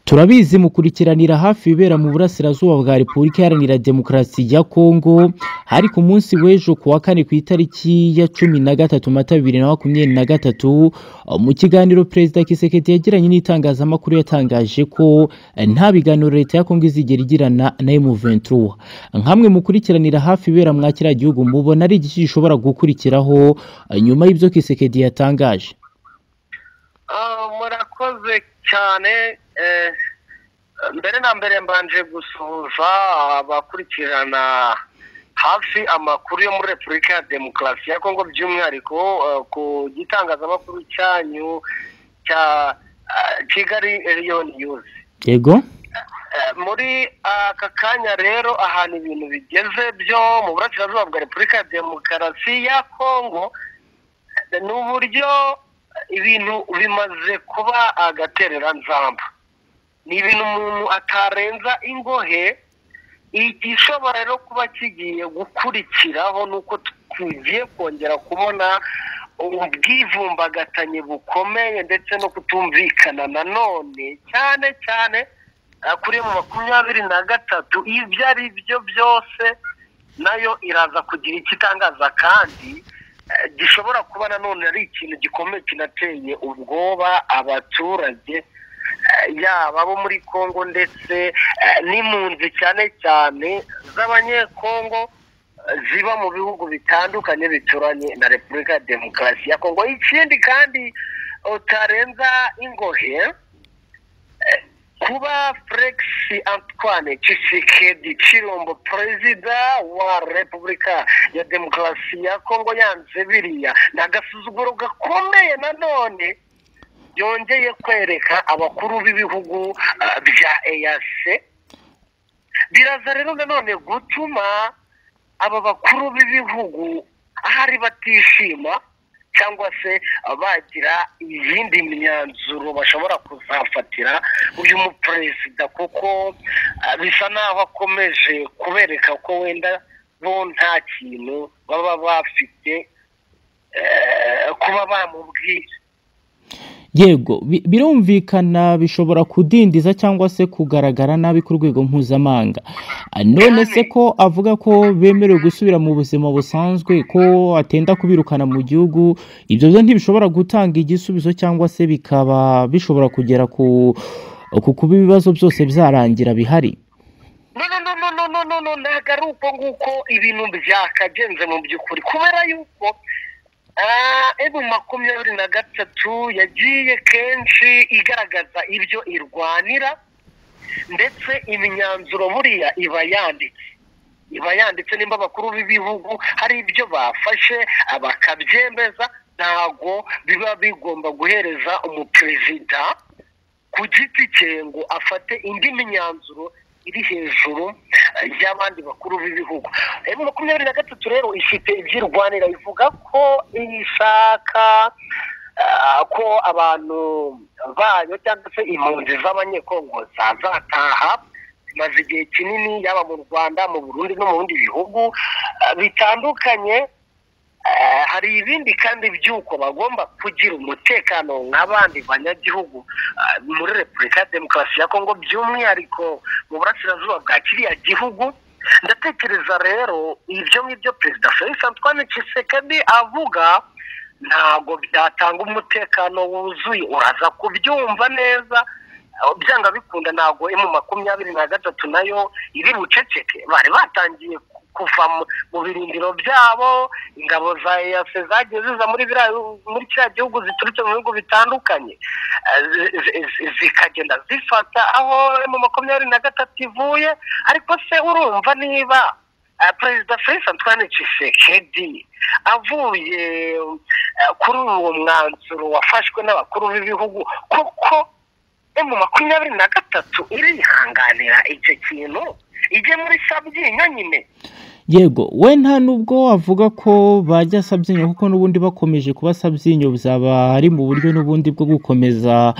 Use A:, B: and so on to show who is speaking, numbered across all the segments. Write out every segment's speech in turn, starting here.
A: turabizi mukurikiranira hafi ibibera mu burasirazuba bwa repubulika iharanira demokarasi ya kongo hari ku munsi w'ejo ku wa kane ku itariki ya cumi na gatatu mata bibiri na makumyabiri na gatatu mu kiganiro perezida kisekedi yagiranye n'itangazamakuru yatangaje ko nta biganiro leta ya kongo izigera igirana na emuventura nkamwe mukurikiranira hafi ibibera mwa kiriya gihugu mubona ari igice gishobora gukurikiraho nyuma y'ibyo kisekedi yatangaje
B: murakoze cyane mbere na mbere mbanje gusuhuza abakurikirana hafi amakuru yo muri repubulika ya demokarasi ya kongo by'umwihariko ku gitangazamakuru cyanyu cya kigali riyoni yuzi
A: yego
B: muri aka kanya rero ahantu ibintu bigeze byo mu burasirazuba bwa repubulika ya demokarasi ya kongo ni uburyo ibintu bimaze kuba agatereranzamba ni ibintu umuntu atarenza ingohe igishobora rero kuba kigiye gukurikiraho ni uko tugiye kongera kubona ubwivumbagatanye bukomeye ndetse no kutumvikana nanone cyane cyane kuri mu makumyabiri na gatatu ibyo ari byo byose nayo iraza kugira icyo itangaza kandi gishobora kuba nanone ari ikintu gikomeye kinateye ubwoba abaturage yaba abo muri congo ndetse n'impunzi cyane cyane z'abanyekongo ziba mu bihugu bitandukanye bituranye na repubulika ya demokarasi ya kongo ikindi kandi utarenza ingohe kuba felix antoine cisikedi kirombo perezida wa repubulika ya demokarasi ya kongo yanze biriya ni agasuzuguro gakomeye nanone byongeye kwereka abakuru b'ibihugu bya eyase biraza rero nanone gutuma aba bakuru b'ibihugu ahari batishima cyangwa se bagira iyindi myanzuro bashobora kuzafatira uyu muperezida kuko bisa naho akomeje kubereka ko wenda bo nta kintu baba bafite kuba bamubwira
A: yego birumvikana bishobora kudindiza cyangwa se kugaragara nabi ku rwego mpuzamahanga none se ko avuga ko bemerewe gusubira mu buzima busanzwe ko atenda kubirukana mu gihugu ibyo byo ntibishobora gutanga igisubizo cyangwa se bikaba bishobora kugera ku kuba ibibazo byose byarangira bihari
B: ntabwo ari uko nguko ibintu byakagenze mu by'ukuri kubera yuko ebu makumyabiri na gatatu yagiye kenshi igaragaza ibyo irwanira ndetse imyanzuro buriya iba yanditse iba yanditse nimba abakuru b'ibihugu hari ibyo bafashe bakabyemeza ntabwo biba bigomba guhereza umuperezida ku giti cye ngo afate indi myanzuro iri hejuru y'abandi bakuru b'ibihugu emu makumyabiri na gatatu rero ifite ibyirwanira ivuga ko ishaka ko abantu bayo cyangwa se impunzi z'abanyekongo zazataha zimaze igihe kinini yaba mu rwanda mu burundi no mu bindi bihugu bitandukanye hari ibindi kandi by'uko bagomba kugira umutekano nk'abandi banyagihugu muri repubulika ya demokarasi ya kongo by'umwihariko mu burasirazuba bwa kiriya gihugu ndatekereza rero ibyo ngibyo perezida felix antoine Tshisekedi avuga ntabwo byatanga umutekano wuzuye uraza kubyumva neza byanga bikunda ntabwo emu makumyabiri na gatatu nayo iri buceceke bari batangiye kuva mu birindiro byabo ingabo za eyase zagiye ziza muri kiriya gihugu ziturutse mu bihugu bitandukanye zikagenda zifata aho mu makumyabiri na gatatu ivuye ariko se urumva niba perezida felix antoine Tshisekedi avuye kuri uwo mwanzuro wafashwe n'abakuru b'ibihugu kuko mu makumyabiri na gatatu irihanganira icyo kintu ijye muri sabyinyo nyine
A: yego we nta nubwo avuga ko bajya sabyinyo kuko n'ubundi bakomeje kuba sabyinyo bizaba ari mu buryo n'ubundi bwo gukomeza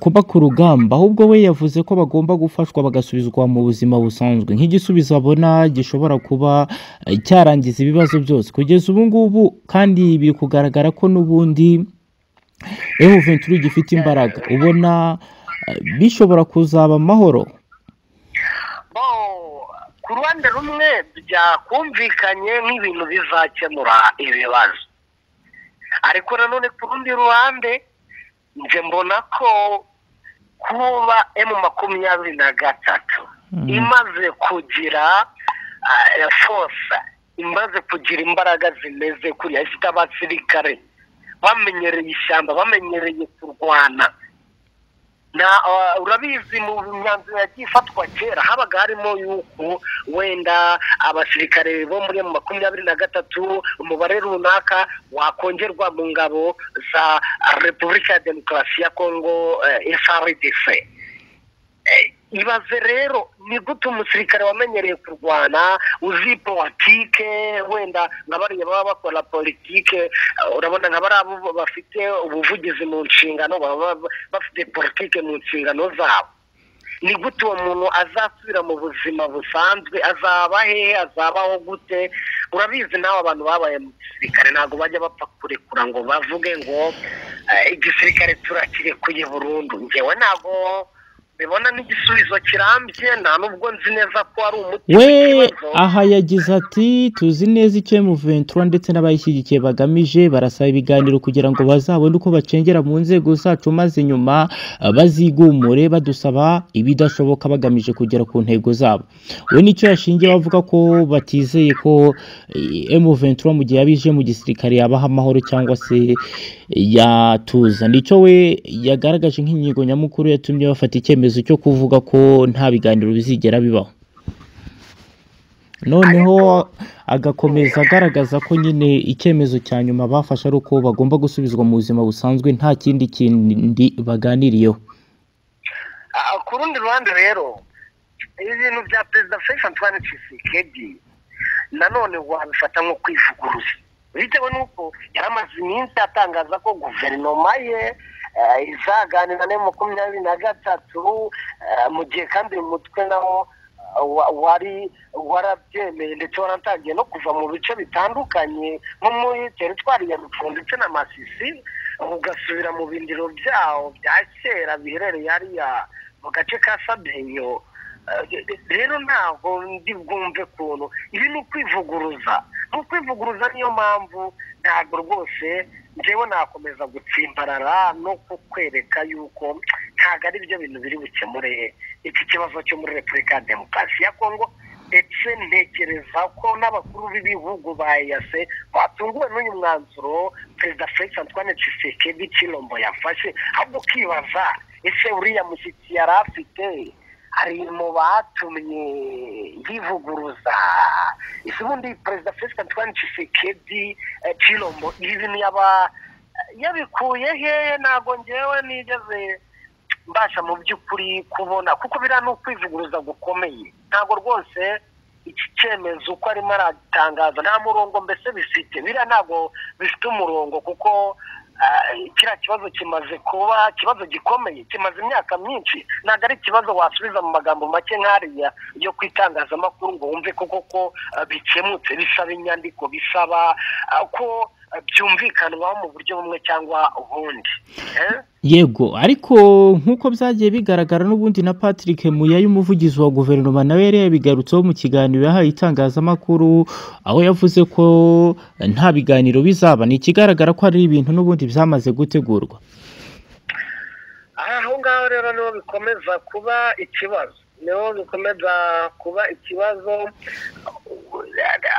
A: kuba ku rugamba ahubwo we yavuze ko bagomba gufashwa bagasubizwa mu buzima busanzwe nk'igisubizo abona gishobora kuba cyarangiza ibibazo byose kugeza ubu ngubu kandi biri kugaragara ko n'ubundi emuventura gifite imbaraga ubona bishobora kuzaba amahoro
B: bo ku ruhande rumwe byakumvikanye nk'ibintu bizakemura ibibazo ariko nanone ku rundi ruhande nje mbona ko kuba emu makumyabiri na gatatu
A: Mm.
B: imaze kugira ah, force imaze kugira imbaraga zimeze kuriya ifite abasirikare bamenyereye ishyamba bamenyereye kurwana na ah, urabizi mu myanzuro yagiye ifatwa kera habaga harimo yuko wenda abasirikare bo muri emu makumyabiri na gatatu umubare runaka wakongerwa mu ngabo za repubulika ya demokarasi ya kongo eh, FRDC Eh, ibaze rero ni gute umusirikare wamenyereye kurwana uzi politike wenda nka bariya baba bakora politike eh, urabona nka bariya bo bafite ubuvugizi mu nshingano baba ba- bafite politike mu nshingano zabo ni gute uwo muntu azasubira mu buzima busanzwe azaba hehe azabaho gute urabizi nawe abantu babaye mu gisirikare ntabwo bajya bapfa kurekura ngo bavuge ngo eh, igisirikare turakirekuye burundu njyewe ntabwo mbibona n'igisubizo kirambye nta n'ubwo nzi neza ko ari umuti
A: we
B: w'ikibazo
A: aha yagize ati tuzi neza icyo M23 ndetse n'abayishyigikiye bagamije barasaba ibiganiro kugira ngo bazabone uko bacengera mu nzego zacu maze nyuma eh, bazigumure badusaba ibidashoboka bagamije kugera ku ntego zabo we nicyo yashingiye bavuga ko batizeye ko eh, M23 mu gihe yabije mu gisirikare yabaha amahoro cyangwa se yatuza nicyo we yagaragaje nk'inyigo nyamukuru yatumye bafata icyemezo cyo kuvuga ko nta biganiro bizigera bibaho noneho agakomeza agaragaza ko nyine icyemezo cya nyuma bafashe ari uko bagomba gusubizwa mu buzima busanzwe nta kindi kindi baganiriyeho
B: Ah, ku rundi ruhande rero ibintu bya perezida felix antoine tshisekedi nanone wabifata nko kwivuguruza bitewe n'uko yari amaze iminsi atangaza ko guverinoma ye eh, izaganira na makumyabiri na gatatu eh, mu gihe kandi uyu mutwe nawo eh, wa- wari warabyemeye ndetse waratangiye no kuva mu bice bitandukanye nko muri teritwari ya rufungo ndetse na masisi ugasubira mu bindiro byawo bya kera biherereye hariya mu gace ka sabenyo Eh, rero ntabwo ndi bwumve ukuntu ibi ni ukwivuguruza mu kwivuguruza niyo mpamvu ntabwo rwose njyewe nakomeza gutsimbarara no kukwereka yuko ntabwo ari byo bintu biri bukemure iki kibazo cyo muri repubulika ya demokarasi ya kongo ndetse ntekereza ko n'abakuru b'ibihugu ba eyase batunguwe n'uyu mwanzuro perezida felix antoine tshisekedi kirombo yafashe ahubwo ukibaza ese uriya mushyitsi yari afite ari mu batumye yivuguruza ese ubundi perezida felix antoine tshisekedi eh, kirombo ibi bintu yaba yabikuye hehe ntabwo ngewe nigeze mbasha mu by'ukuri kubona kuko biriya ni ukwivuguruza gukomeye ntabwo rwose iki cyemezo uko arimo aragitangaza nta murongo mbese bifite biriya ntabwo bifite umurongo kuko ah, kiriya kibazo kimaze kuba ikibazo gikomeye kimaze imyaka myinshi ntabwo ari ikibazo wasubiza mu magambo make nk'ariya yo ku itangazamakuru ngo wumve koko ko ah, bikemutse bisaba inyandiko bisaba ah, ko ah, byumvikanwaho mu buryo bumwe cyangwa ubundi Eh?
A: yego ariko nk'uko byagiye bigaragara n'ubundi na patrick muyayi umuvugizi wa guverinoma nawe yari yabigarutseho mu kiganiro yahaye itangazamakuru aho yavuze ko nta biganiro bizaba ni ikigaragara ko ari ibintu n'ubundi byamaze gutegurwa
B: aho ngaho rero niho bikomeza kuba ikibazo niho bikomeza kuba ikibazo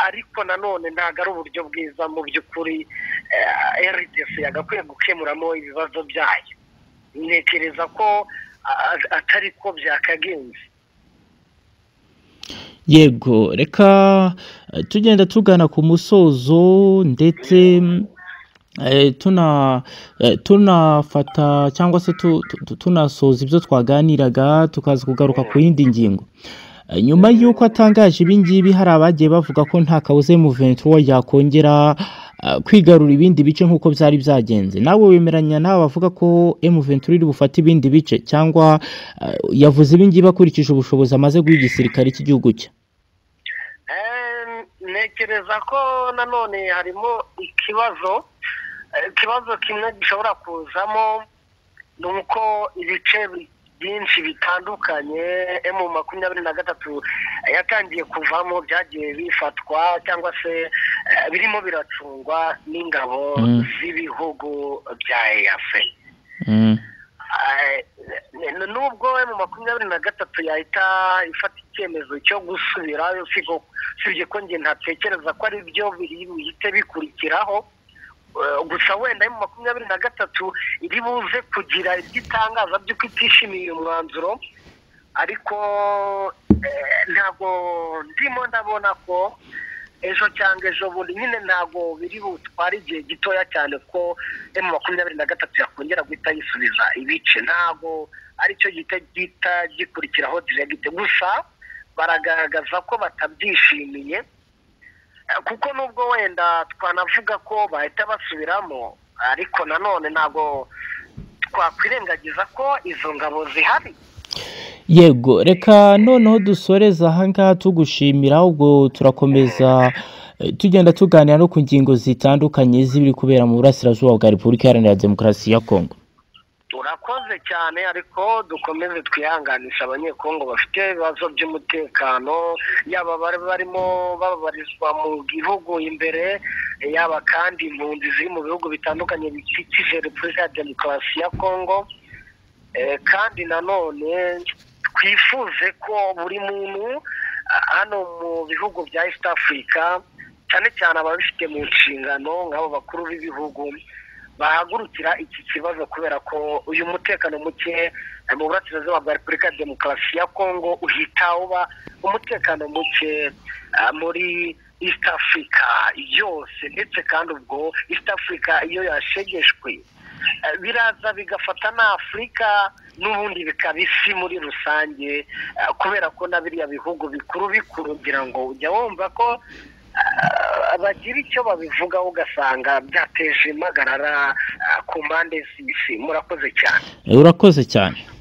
B: ariko nanone ntabwo ari uburyo bwiza mu by'ukuri eh, rdc yagakwiye gukemuramo ibibazo byayo ntekereza ko ah, atari ko byakagenze
A: yego reka eh, tugenda tugana ku musozo ndetse mm, eh, tuna eh, tunafata cyangwa se tu- tu- tu- tunasoza ibyo twaganiraga tukaza kugaruka ku yindi ngingo Eh, nyuma y'uko atangaje ibi ngibi hari abagiye bavuga ko nta kabuza M23 yakongera eh, kwigarura ibindi bice nk'uko byari byagenze nawe wemeranya n'aba bavuga ko M23 iri bufate ibindi bice cyangwa eh, yavuze ibi ngibi akurikije ubushobozi amaze guha igisirikare cy'igihugu cye
B: Eh, ntekereza ko nanone harimo ikibazo eh, ikibazo kimwe gishobora kuzamo ni uko ibice bi- byinshi bitandukanye emu makumyabiri na gatatu yatangiye kuvamo byagiye bifatwa cyangwa se eh, birimo biracungwa n'ingabo
A: Mm.
B: z'ibihugu bya eyafe
A: Mm.
B: Eh, n- nubwo emu makumyabiri na gatatu yahita ifata icyemezo cyo gusubirayo sigo- usibye ko njye ntatekereza ko ari byo biri bihite bikurikiraho Eh, gusa wenda emu makumyabiri na gatatu iri buze kugira ibyo itangaza by'uko itishimiye uyu mwanzuro ariko eh, ntabwo ndimo ndabona ko ejo cyangwa ejo bundi nyine ntabwo biri butware igihe gitoya cyane ko emu makumyabiri na gatatu yakongera guhita yisubiza ibice ntabwo aricyo gihita gihita gikurikiraho diregite gusa baragaragaza ko batabyishimiye Eh, kuko nubwo wenda twanavuga ko bahita basubiramo ariko nanone ntabwo twakwirengagiza ko izo ngabo zihari
A: yego reka noneho dusoreza ahangaha tugushimira ubwo turakomeza eh, tugenda tuganira no ku ngingo zitandukanye z'ibiri kubera mu burasirazuba bwa repubulika iharanira demokarasi ya kongo
B: turakoze cyane ariko dukomeze twihanganisha abanyekongo bafite ibibazo by'umutekano yaba bari barimo bababarizwa mu gihugu imbere yaba kandi impunzi ziri mu bihugu bitandukanye bikikije repubulika ya demokarasi ya kongo Eh, kandi nanone twifuze ko buri muntu ah, hano mu bihugu bya east africa cyane cyane ababifite mu nshingano nk'abo bakuru b'ibihugu bahagurukira iki kibazo kubera ko uyu mutekano muke eh, mu burasirazuba bwa repubulika ya demokarasi ya kongo uhita uba umutekano muke ah, muri east africa yose ndetse kandi ubwo east africa iyo yashegeshwe eh, biraza bigafata na afurika n'ubundi bikaba isi muri rusange eh, kubera ko na biriya bihugu bikuru bikuru ngira ngo ujya wumva ko ah, bagira icyo babivugaho ugasanga byateje impagarara ah, ku mpande z'isi murakoze cyane
A: Eh, urakoze cyane